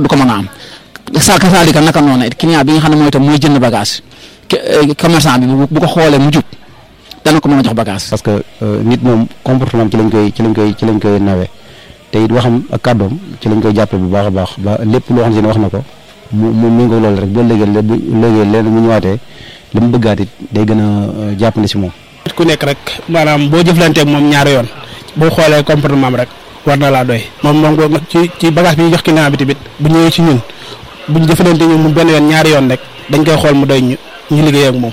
du ko mën a am sa kasaalika naka noonu it client bi nga xam ne mooy tam mooy jënd bagage commerçant bi bu ko xoolee mu jub dana ko mën a jox bagage. parce que nit moom comportement ci lañ koy ci lañ koy ci lañ koy nawee te it waxam ak kàddoom ci lañ koy jàppee bu baax a baax ba lépp loo xam ne wax na ko mu mu mu ngi loolu rek boo léegi bu léegi leen mu ñëwaatee li mu bëggaat it day gën a jàppandi si moom. nit ku nekk rek maanaam boo jëflanteeg moom ñaari yoon boo xoolee comportement am rek war na laa doy moom moom ci ci bagage bi ñu jox client bi tamit bu ñëwee ci ñun bu ñu jëflante ñu mu benn yoon ñaari yoon rek dañ koy xool mu doy ñu ñu liggéey ak moom.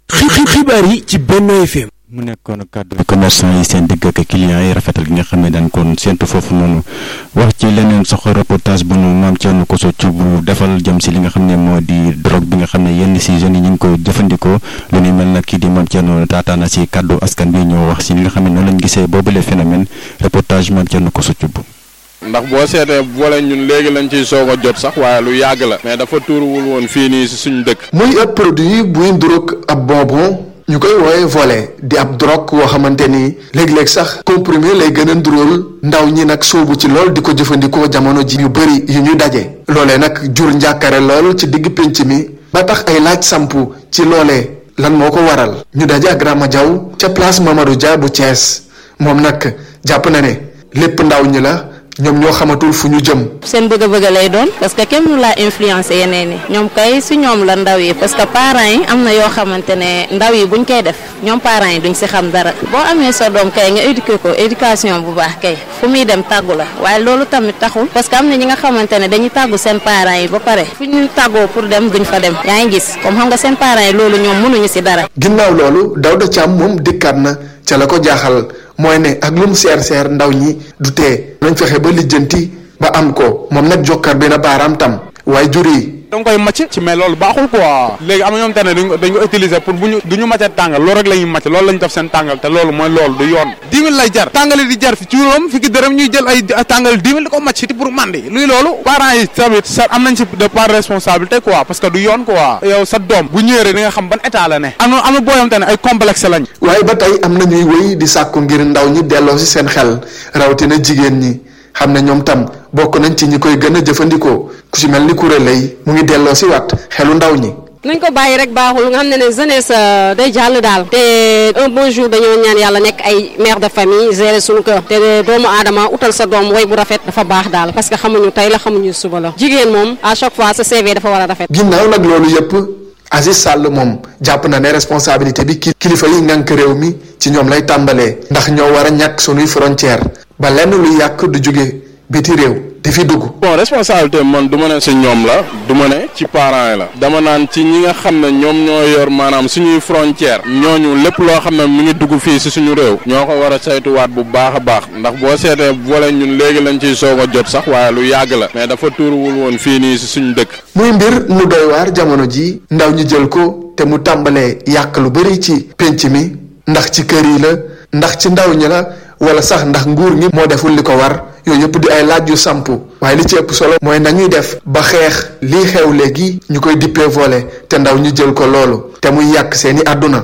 xibaar yi ci Benno FM. mu nekkoon kàddu commerçant yi seen digg ak clients yi rafetal gi nga xam ne daan kon séntu foofu noonu wax ci leneen sox reportage bu nu maam Thierno Koso ci bu defal jëm si li nga xam ne moo di drogue bi nga xam ne yenn si jeunes yi ñu ngi ko jëfandikoo lu ni mel nag kii di maam Thierno taataana si kàddu askan bi ñoo wax si li nga xam ne noonu lañ gisee boobule phénomène reportage maam Thierno Koso ci bu ndax boo seetee boole ñun léegi lañ ciy soog a jot sax waaye lu yàgg la mais dafa tuuruwul woon fii nii si suñu dëkk. muy ab produit buy nduróog ab bonbon ñu koy wooye volet di ab drogue woo xamante ni léeg-léeg sax comprimé lay gën a nduróol ndaw ñi nag soobu ci lool di ko jëfandikoo jamono ji yu bëri yu ñuy daje. loolee nag jur njàkkare lool ci digg pénc mi ba tax ay laaj sampu ci loolee lan moo ko waral ñu daje ak Rama Diaw ca place Mamadou Dia bu Thiès moom nag jàpp na ne lépp ndaw ñi la. ñoom ñoo xamatul fu ñu jëm. seen bëgg-bëgg lay doon parce que kenn mënu laa influencer yeneen yi ñoom kay si ñoom la ndaw yi parce que parents yi am na yoo xamante ne ndaw yi buñ koy def ñoom parents yi duñ si xam dara boo amee sa doom kay nga éduquer ko éducation bu baax kay fu muy dem tàggu la waaye loolu tamit taxul parce que am na ñi nga xamante ne dañuy tàggu seen parents yi ba pare fu ñu tàggoo pour dem duñ fa dem yaa ngi gis comme xam nga seen parents yi loolu ñoom mënuñu si dara. ginnaaw loolu Daouda Thiam moom dikkaat na ca la ko jaaxal. mooy ne ak lu mu seer seer ndaw ñi du tee nañ fexe ba lijjanti ba am ko moom nag jokkar bi na baaraam tam waaye jur yi da nga koy màcc ci mais loolu baaxul quoi léegi am na ñoom te ne dañ ko utiliser pour bu ñu du ñu màccee tàngal loolu rek la ñuy màcc loolu la ñu def seen tàngal te loolu mooy loolu du yoon dix mille lay jar tàngali di jar fi juróom fi ki dërëm ñuy jël ay tàngal dix mille di ko màcc ti pour mandi luy loolu parents yi tamit sa am nañ si de part responsabilité quoi parce que du yoon quoi yow sa doom bu ñëwee di nga xam ban état la ne am na am na booyam te ne ay complexe lañ waaye ba tey am na ñuy wéy di sàkku ngir ndaw ñi delloo si seen xel rawatina jigéen ñi xam ne ñoom tam bokk nañ ci ñi koy gën a jëfandikoo ku ci mel ni kuréel lay mu ngi delloo si waat xelu ndaw ñi. nañ ko bàyyi rek baaxul nga xam ne ne jeunesse day jàll daal te un bon jour dañoo ñaan yàlla nekk ay mère de famille gérer suñu kër te doomu aadama utal sa doom way bu rafet dafa baax daal parce que xamuñu tey la xamuñu suba la jigéen moom à chaque fois sa CV dafa war a rafet. ginnaaw nag loolu yëpp Aziz Sall moom jàpp na ne responsabilité bi kilifa yi ngànk réew mi ci ñoom lay tàmbalee ndax ñoo war a ñàkk sunuy frontière ba lenn lu yàq du jóge biti réew di fi dugg. bon responsabilité man du ma ne si ñoom la du ma ne ci parents yi la dama naan ci ñi nga xam ne ñoom ñoo yor maanaam suñuy frontière ñooñu lépp loo xam ne mu ngi dugg fii si suñu réew ñoo ko war a saytuwaat bu baax a baax ndax boo seetee boole ñun léegi lañ ciy soog a jot sax waaye lu yàgg la mais dafa tuuruwul woon fii nii si suñu dëkk. muy mbir mu doy waar jamono ji ndaw ñi jël ko te mu tàmbalee yàq lu bari ci pénc mi ndax ci kër yi la ndax ci ndaw ñi la wala sax ndax nguur gi moo deful li ko war. yooyu yëpp di ay laaj yu sampu waaye li ci ëpp solo mooy nañuy def ba xeex lii xew léegi ñu koy dippee volet te ndaw ñu jël ko loolu te muy yàq seeni àdduna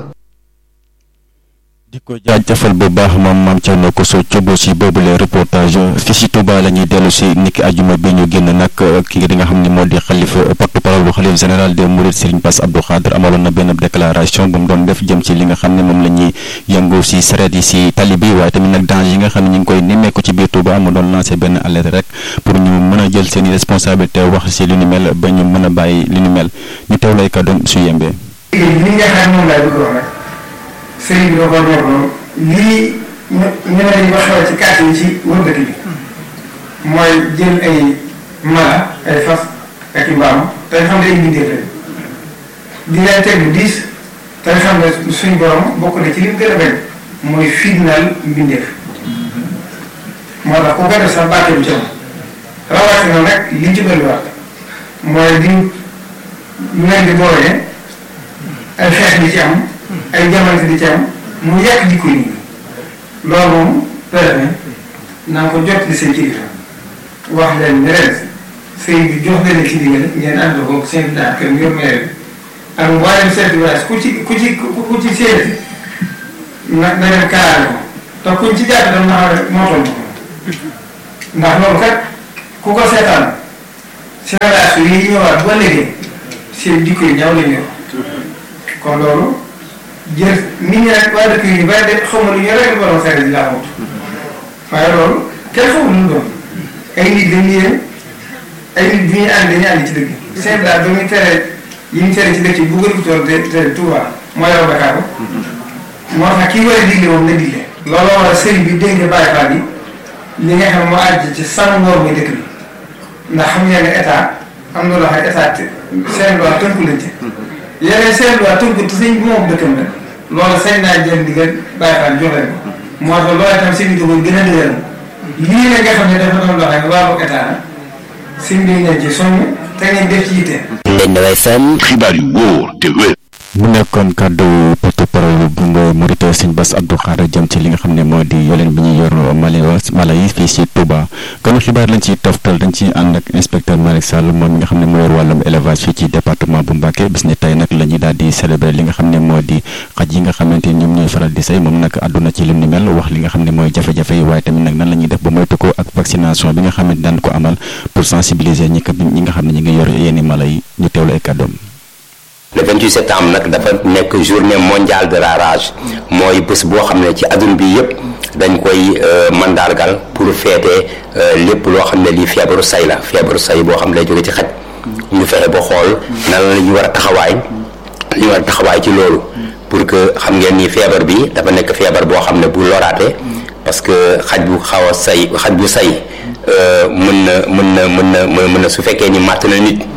di ko jaajëfal bu baax moom maam Thierno Koso Thiobo si boobule reportage fii si Touba la ñuy dellu si niki ajuma bi ñu génn nag ki nga xam ne moo di xalifa porte parole bu xalif général des Mourides Serigne Bass Abdou Khadre amaloon na benn déclaration bu mu doon def jëm ci li nga xam ne moom la ñuy yëngu si sareet yi si tali bi waaye tamit nag danger yi nga xam ne ñu ngi koy nemmeeku ci biir Touba mu doon lancé benn alerte rek pour ñu mën a jël seen i responsabilité wax si li ni mel ba ñu mën a bàyyi li ni mel ñu teew lay kàddoom su yembee. sëriñ bi da ko ñor loolu lii ñu ñu ne dañu ko xewal ci kàtt yi ci wër dëkk bi mooy jël ay mala ay fas ak i mbaam te xam ne ay mbindeef lañ di leen teg lu diis te xam ne suñ borom bokk na ci li mu gën a bañ mooy fitnaal mbindeef moo tax ku ko def sax bàtte bu jëm rawatina nag li ci bëriwaat mooy di ñu leen di boolee ay xeex di ci am ay jamante di ci am mu yàq jikko yi loolu moom préfet naa ko jot li seen kilifa wax leen ne ren sëy bi jox leen ci ndigal ngeen ànd ko seen daa kër mu yor maire bi ak mboolem chef de village ku ci ku ci ku ci séenati na na leen kaaraale ko te kuñ ci jàpp dam na xam ne moo toll ko ndax loolu kat ku ko seetaan génération yi ñëwaat ba léegi seen jikko yi ñaaw lañ yor kon loolu jël nit ñi nag waa dëkk yi bari de xaw ma lu ñu rek borom sare di laa amut waaye loolu kenn xamul lu mu doon ay nit dañuy yéen ay nit bu ñuy ànd dañuy ànd ci dëkk seen daal ba muy tere yi ñu tere ci dëkk yi bu gën ko tool te te Touba moo yor Dakar ko moo tax kii war a digle moom na digle loolu war a sëriñ bi dégg nga bàyyi faat yi li nga xam moo àjj ci sàmm ngoor muy dëkk bi ndax xam ngeen ne état am na loo xam état seen loi tënku lañ ci yeneen seen loi tënku te sëñ bi moom dëkkam la loolu sañ naa jël ndigal bàyyi faat jox leen ko moo tax loolu itam sëñ bi doon gën a dëgëral lii la nga xam ne dafa doon loo xam ne wàllu état la sëñ bi ngeen ci soññ te ngeen def ci yitte. Ndeye FM xibaar yu wóor te wér. mu nekkoon kàddu porte-parole bu Mouride Sëñ Bass Abdou Khadre jëm ci li nga xam ne moo di yoleen bi ñuy yor mali mala yi fii si Touba kon xibaar lañ ciy toftal dañ ciy ànd ak inspecteur Malick Sall moom mi nga xam ne moo yor wàllum élevage fii ci département bu Mbacké bis ni tey nag la ñuy daal di célébrer li nga xam ne moo di xaj yi nga xamante ni ñoom ñooy faral di say moom nag àdduna ci lim ni mel wax li nga xam ne mooy jafe-jafe yi waaye tamit nag nan la ñuy def ba moytu ko ak vaccination bi nga xam ne daan ko amal pour sensibiliser ñi ñi nga xam ne ñi ngi yor yenn mala yi ñu teewlu ay kàddoom le 28 septembre nag dafa nekk journée mondiale de la rage mooy bés boo xam ne ci adduna bi yëpp dañ koy mandargal pour féete lépp loo xam ne lii feebaru say la feebaru say boo xam ne lay jóge ci xaj ñu fexe ba xool nan la ñu war a taxawaay li ñu war a taxawaay ci loolu pour que xam ngeen ni feebar bi dafa nekk feebar boo xam ne bu loraate parce que xaj bu xaw a say xaj bu say mën na mën na mën na mën na su fekkee ni màtt na nit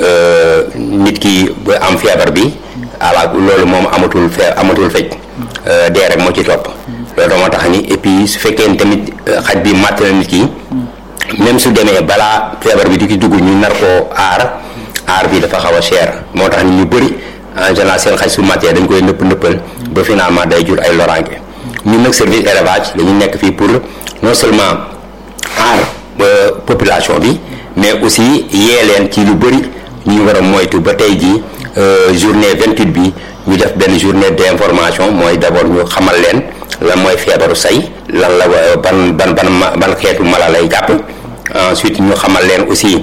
nit ki ba am feebar bi ala loolu moom amatul fee amatul fej dee rek moo ci topp loolu moo tax ni et puis su fekkee ni tamit xaj bi màtt na nit ki même su demee balaa feebar bi di ki dugg ñu nar koo aar aar bi dafa xaw a cher moo tax ni ñu bëri en général seen xaj su màttee dañ koy nëpp nëppal ba finalement day jur ay loraange ñun nag service élevage dañu nekk fii pour non seulement aar population bi mais aussi yee leen ci lu bëri ñu war a moytu ba tey jii journée 28 bi ñu def benn journée d'information mooy d'abord ñu xamal leen lan mooy feebaru say lan la ban ban ban ban xeetu mala lay jàpp ensuite ñu xamal leen aussi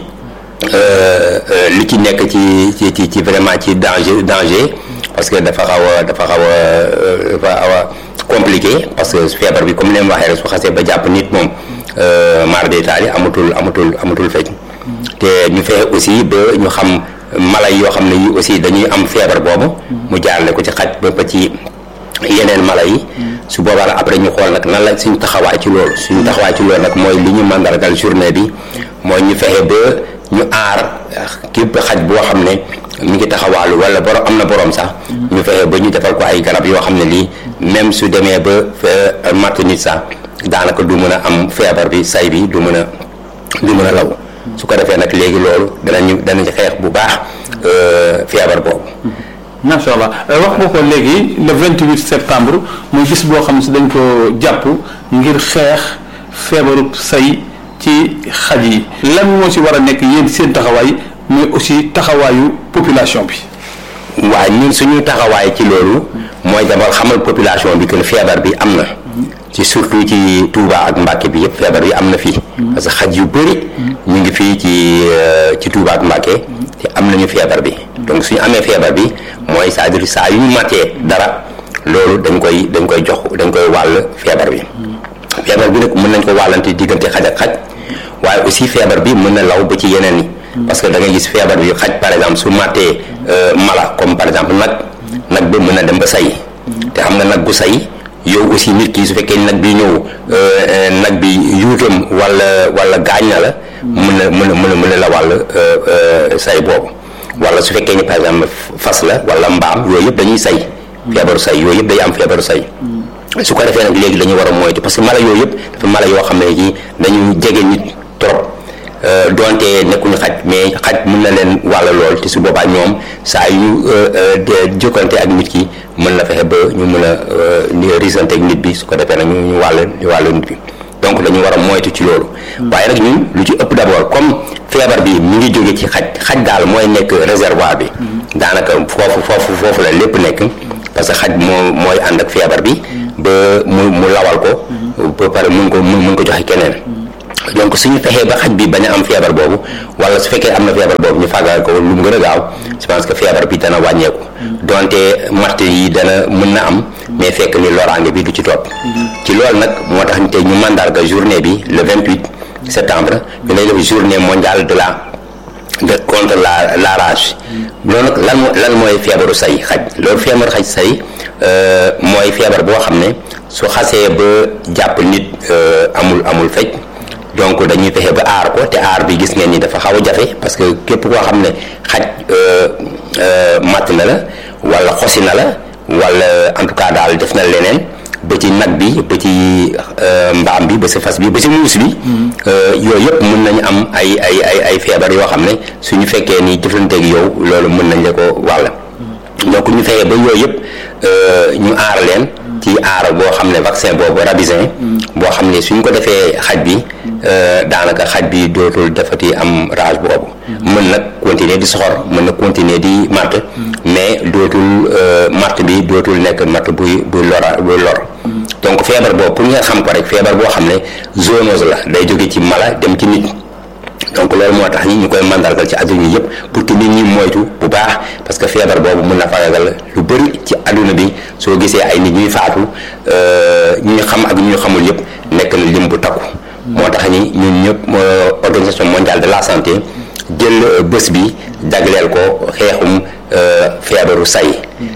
li ci nekk ci ci ci ci vraiment ci danger danger parce que dafa xaw a dafa xaw a dafa xaw a compliqué parce que feebar bi comme leen waxee rek su xasee ba jàpp nit moom mar d'Italie amatul amatul amatul fej te ñu fexe aussi ba ñu xam mala yoo xam ne yi aussi dañuy am feebar boobu mu jaarale ko ci xaj ba ba ci yeneen mala yi su boobaa nag après ñu xool nag nan la suñu taxawaay ci loolu suñu taxawaay ci loolu nag mooy li ñu mandargal journée bi mooy ñu fexe ba ñu aar képp xaj boo xam ne mi ngi taxawaalu wala borom am na borom sax ñu fexe ba ñu defal ko ay garab yoo xam ne lii même su demee ba matt nit sax daanaka du mën a am feebar bi say bi du mën a du mën a law su ko defee nag léegi loolu danañu danañ xeex bu baax feebar boobu. macha allah wax nga ko léegi le 28 septembre muy bis boo xam si dañ ko jàpp ngir xeex feebaru say ci xaj yi lan moo ci war a nekk yéen seen taxawaay mais aussi taxawaayu population bi. waaye ñun suñu taxawaay ci loolu mooy d'abord xamal population bi que feebar bi am na. ci surtout ci Touba ak Mbacké bi yëpp feebar bi am na fii. parce que xaj yu bëri. ñu ngi fii ci ci Touba ak Mbacké te am nañu feebar bi. donc suñu amee feebar bi mooy c'est-à-dire saa yu ñu màttee dara loolu dañ koy dañ koy jox dañ koy wàll feebar bi. feebar bi nag mën nañ ko wàllante diggante xaj ak xaj waaye aussi feebar bi mën na law ba ci yeneen yi. parce que da ngay gis feebar bi xaj par exemple su màttee mala comme par exemple nag nag ba mën na dem ba say. te xam nga nag bu say. yow aussi nit ki su fekkee nag bi ñëw nag bi yuutam wala wala gaañ na la mën na mën na mën na mën na la wàll say boobu wala su fekkee ni par exemple fas la wala mbaam yooyu yëpp dañuy say feebaru say yooyu yëpp day am feebaru say su ko defee nag léegi dañu war a moytu parce que mala yooyu yëpp dafa mala yoo xam ne ji dañu jege nit trop donte nekkuñu xaj mais xaj mën na leen wàll lool te su boobaa ñoom saa yu ñu jokkante ak nit ki mën na fexe ba ñu mën a risante ak nit bi su ko defee nag ñu ñu wàll ñu wàll nit bi donc dañu war a moytu ci loolu. waaye nag ñun lu ci ëpp d'abord comme feebar bi mi ngi jóge ci xaj xaj daal mooy nekk réservoir bi. daanaka foofu foofu foofu la lépp nekk. parce que xaj moo mooy ànd ak feebar bi. ba mu mu lawal ko. ba pare mun ko mun ko joxe keneen. donc suñu fexee ba xaj bi bañ a am feebar boobu wala su fekkee am na feebar boobu ñu fàggal ko lu mu gën a gaaw je pense que feebar bi dana wàññeeku donte matt yi dana mën na am mais fekk ni loraange bi du ci topp ci loolu nag moo tax te ñu mandarga journée bi le 28 septembre ñu lay def journée mondiale de la de contre la la rage loolu nag lan lan mooy feebaru say xaj loolu feebaru xaj say mooy feebar boo xam ne su xasee ba jàpp nit amul amul fej donc dañuy fexe ba aar ko te aar bi gis ngeen ni dafa xaw a jafe parce que képp koo xam ne xaj matt na la wala xosi na la wala en tout cas daal def na leneen ba ci nag bi ba ci mbaam bi ba ci fas bi ba ci muus bi yooyu yëpp mën nañu am ay ay ay ay feebar yoo xam ne suñu fekkee ni jëflanteeg yow loolu mën nañ la ko wàll donc ñu fexee ba yooyu yëpp ñu aar leen ci aar boo xam ne vaccin boobu rabisin boo xam ne suñ ko defee xaj bi daanaka xaj bi dootul defati am rage boobu mën nag continuer di soxor mën na continuer di matt mais dootul matt bi dootul nekk matt buy buy lora buy lor donc feebar boobu pour ngeen xam ko rek feebar boo xam ne zoonose la day jóge ci mala dem ci nit donc loolu moo tax ñi ñu koy mandargal ci adduna yi yëpp pour que nit ñi moytu bu baax parce que feebar boobu mën na fagagal lu bëri ci adduna bi soo gisee ay nit ñuy faatu ñi ñu xam ak ñi ñu xamul yëpp nekk na lim bu takku. moo tax ni ñun ñëpp organisation mondiale de la santé jël bés bi jagleel ko xeexum feebaru say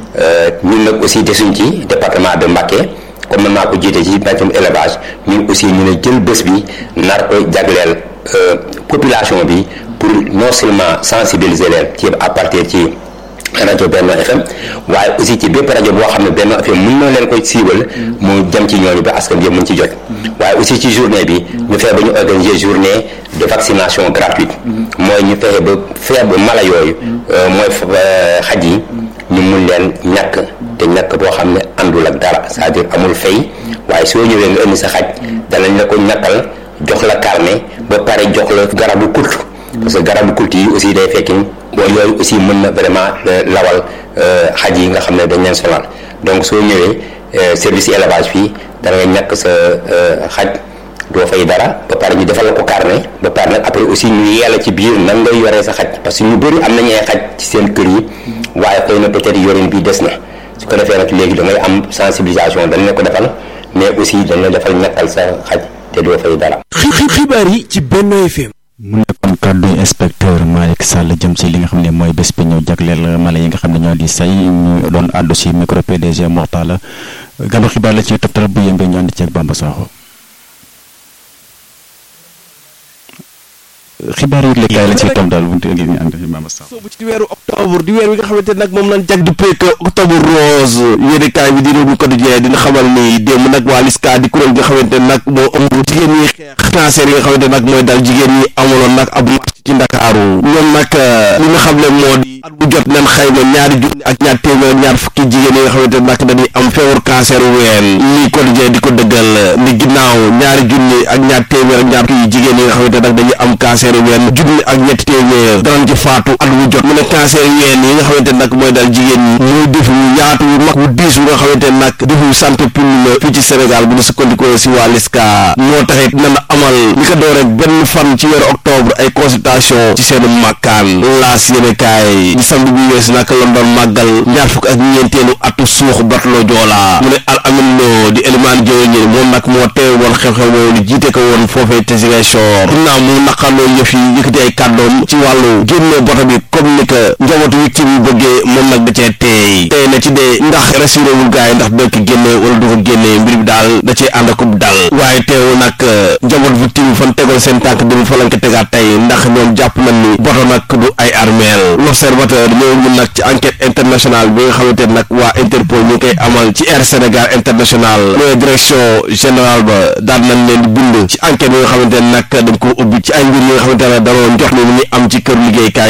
ñun nag aussi desuñ ci département de Mbacké comme man maa ko jiite ci mbàccum élevage ñun aussi ñu ne jël bés bi nar ko jagleel. population bi pour non seulement sensibiliser leen ci à partir ci rajo Benno FM waaye aussi ci bépp rajo boo xam ne Benno FM mën na leen koy siiwal mu jëm ci ñooñu ba askan bi yëpp mën ci jot waaye aussi ci journée bi ñu fexe ba ñu organiser journée de vaccination gratuite mooy ñu fexe ba fexe ba mala yooyu mooy xaj yi ñu mun leen ñàkk te ñàkk boo xam ne àndul ak dara c'est-à-dire amul fay waaye soo ñëwee nga indi sa xaj danañ la ko ñàkkal jox la carnet ba pare jox la garabu kultu parce que garabu kultu yi aussi day fekki bon yooyu aussi mën na vraiment lawal xaj yi nga xam ne dañ leen sonal donc soo ñëwee service élevage fii da nga ñàkk sa xaj doo fay dara ba pare ñu defal la ko carnet ba pare nag après aussi ñu yeela ci biir nan ngay yoree sa xaj parce que ñu bëri am nañu ay xaj ci seen kër yi waaye xëy na peut-être yorin bi des na su ko defee nag léegi da ngay am sensibilisation dañ la ko defal mais aussi dañ la defal ñàkkal sa xaj te doo fay dara. xibaar yi ci Benno FM. mu nekkoon kàddu inspecteur Malick Sall jëm si li nga xam ne mooy bés bi ñu jagleel mala yi nga xam ne ñoo di say ñu doon àddu si micro PDG Mortala gàddu xibaar la ci toptal bu yëmbee ñu ànd ceeg Bamba Sakho xibaar yi léegi la ci tom daal bu ngi ñu ànd Bamba Sakho soobu ci weeru octobre di weer wi nga xamante nag moom lañ jag di pék octobre rose yéenekaay bi di réew mi quotidien dina xamal ni démb nag waa LISCA di kuréel nga xamante nag moo ëmb jigéen ñi xeex cancer yi nga xamante nag mooy dal jigéen ñi amuloon nag ab marche ci Ndakaaru ñoom nag li nga xam ne moo di at bu jot nañ xayma ñaari junni ak ñaar téeméer ñaar fukki jigéen yi nga xamante nag dañuy am feebaru cancer ween lii quotidien di ko dëggal ni ginnaaw ñaari junni ak ñaar téeméer ak ñaar fukki jigéen yi nga xamante nag dañuy am cancer ween junni ak ñetti téeméer danañ ci faatu at bu jot mu ne cancer ween yi nga xamante nag mooy dal jigéen ñi muy def wu yaatu wu mag wu diis wu nga xamante nag defu santé publique fii ci Sénégal bu ñu sukkandikoo si waa LISCA moo taxit nan amal li ko doore benn fan ci weeru octobre ay consultation ci seen màkkaan laas yéene kaay di samedi bi weesu nag la doon màggal ñaar fukk ak ñeenteelu atu suux Bartolo Joola mu ne al amin loo di élimaan jëwe ñi moom nag moo teewe woon xew-xew boobu ni jiite ko woon foofee te Ziguinchor ginnaaw mu naqarloo yëf yi yëkkati ay kàddoom ci wàllu génne boto bi comme ni ko njabootu victime yi bëggee moom nag da cee teey tey na ci dee ndax rassuré wul gars yi ndax dina ko génne wala du ko génne mbir bi daal da cee ànd akub dal waaye teewul nag njaboot victime yi fan tegoon seen tànk dem fa lañ ko tegaat tey ndax ñoom jàpp nañ ni boto nag du ay armeel l'observateur ñëw ñun nag ci enquête internationale bi nga xamante nag waa Interpol ñu ngi koy amal ci Air Sénégal international mooy direction générale ba daan nañ leen di bind ci enquête yi nga xamante ne nag dañ ko ubbi ci ay mbir yi nga xamante ne danoo jox ni mu ngi am ci kër liggéeykaay googule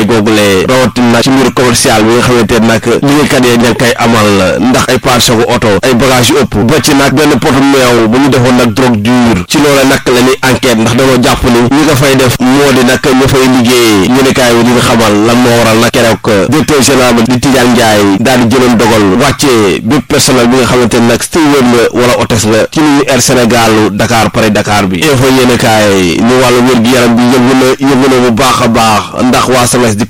loolee rawatina nag ci mbiru commercial bi nga xamante ne nag liggéeykat yi ña ngi koy amal ndax ay part sagu oto ay bagage yu ëpp ba ci nag benn potu meew bu ñu defoon nag drogue dure ci loolee nag la ñuy enquête ndax dañoo jàpp ni ñi nga fay def moo di nag ñu fay liggéeyee yéenekaay bi dina xamal lan moo waral nag keroog directeur général bi di Tidiane Ndiaye daal di jëloon dogal wàccee bépp personnel bi nga xamante ne nag steward la wala hôtesse la ci liñu Air Sénégal Dakar Paris Dakar bi info yéenekaay ni wàllu wér gi yaram bi yëngu na yëngu na bu baax a baax ndax waa SAMES di